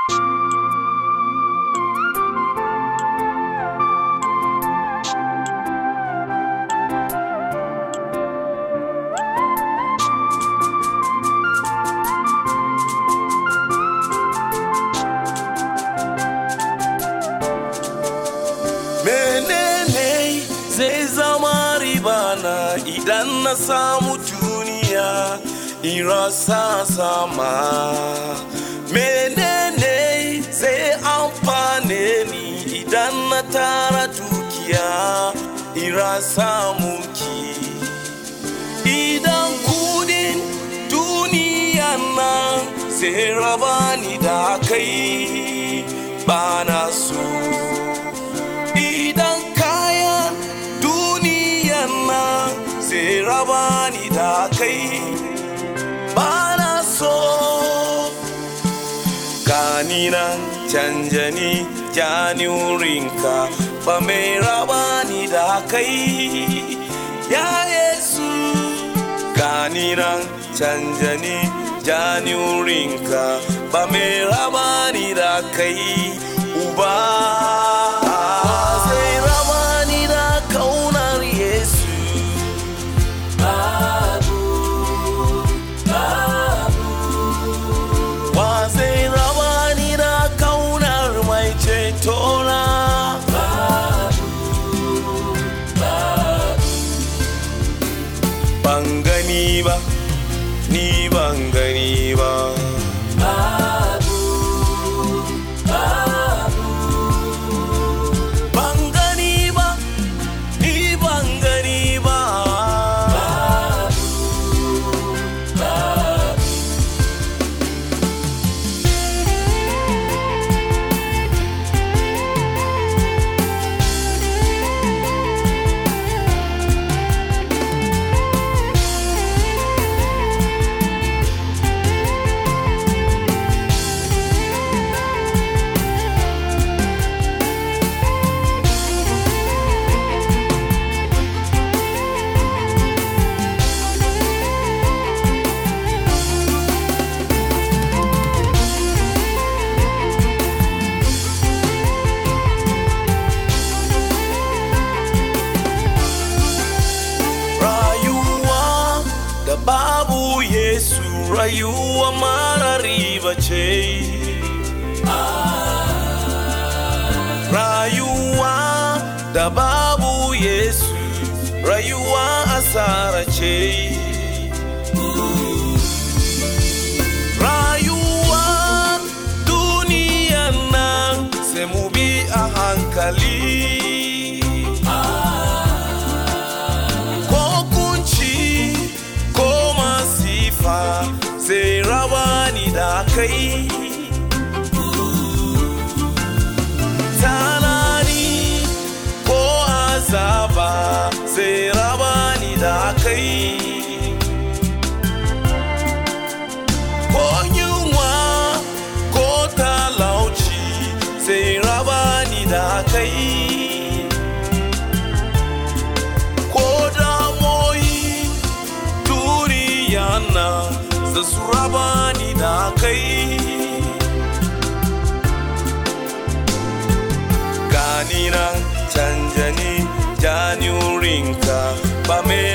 menene zai zama ribana idan na samu duniya in rasa sama menene zai amfane ni idan na tara dukiya in rasa mulki idan kudin duniya nan sai raba ni da kai ba na so idan kayan duniyan nan sai raba ni da kai ba na so gani nan canja ni jani wurinka ba mai raba ni da kai ya yesu gani nan canja ni jani wurinka ba mai raba ni da kai uba zai raba ni da kaunar yesu wa zai raba ni da kaunar mai cetona ban gani ba ni ban gani ba ban gani ba ni ban gani ba rayuwa da babu yesu rayuwa mara riba ce rayuwa da babu yesu rayuwa asara ce rayuwa duniyan nan sai mu bi a hankali ko kunci ko masifa zai raba ni da kai tanani ko azaba zai raba ni da kai ko yunwa ko talauci zai raba ni da kai ko damoyi duniya na za su raba ni da kai gani nan canja ni jani wurinka ba mai